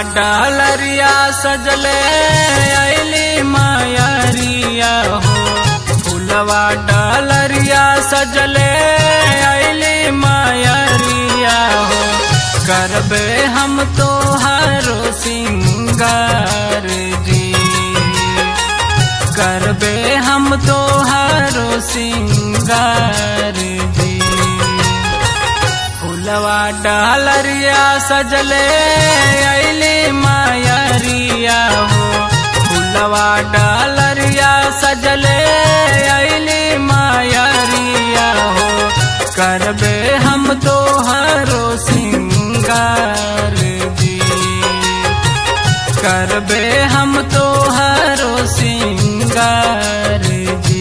डालरिया सजले अली मायरिया हो फूलवा डालरिया सजले अली मायरिया हो करबे हम तो हरो सिंगार जी करबे हम तो हरो सिंगार जी फूलवा डालरिया सजले अली मायरिया हो फूलवा डालरिया सजले अली मायरिया हो करबे हम तो हरो सिंगार जी करबे हम तो हरो सिंगार जी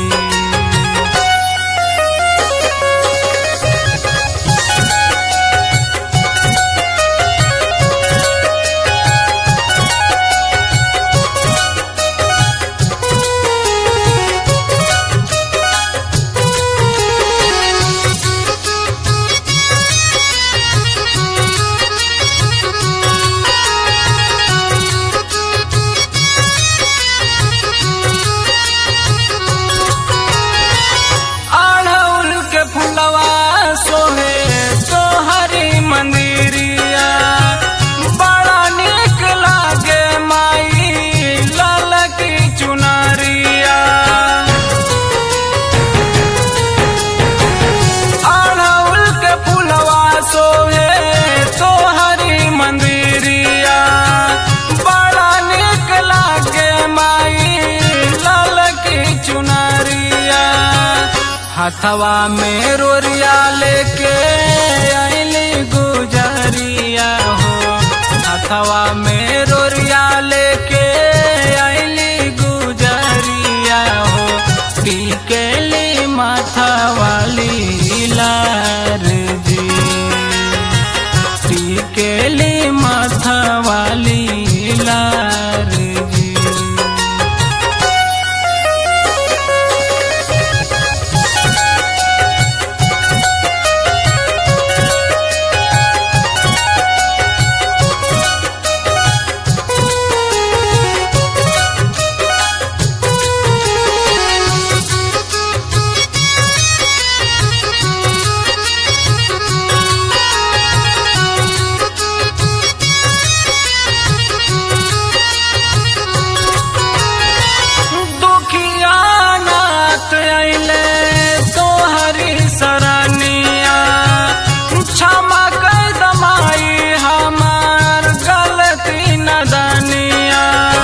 अड़हुल के फुलवा सोहे तोहरी मंदिरिया बड़ा निक लागे माई लाल की चुनरिया अड़हुल के फुलवा सोहे तोहरी मंदिरिया बड़ा निक लागे माई लाल की चुनरिया हथवा में रोरिया लेके अली गुजरिया हो हथवा में रोरिया लेके अली गुजरिया हो टीकेली माथा वाली लार जी टीकेली माथा वाली लार जी दुखिया नाथ अइले तोहरी सरनिया क्षमा कर दमाई हमार गलती नदनिया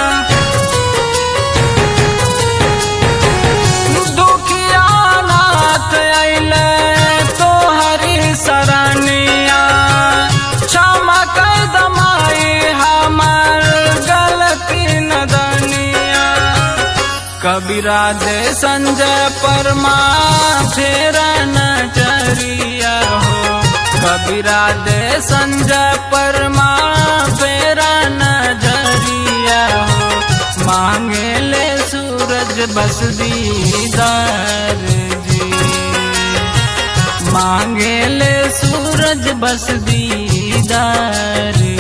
दुखिया नाथ अइले तोहरी सरनिया क्षमा कर दमाई हमार गलती नदनिया कबीरा दे संजय परमा फेरा नजरिया हो कबीरा दे संजय परमा फेरा नजरिया हो मांगे ले सूरज बस दीदार जी मांगे ले सूरज बस दीदार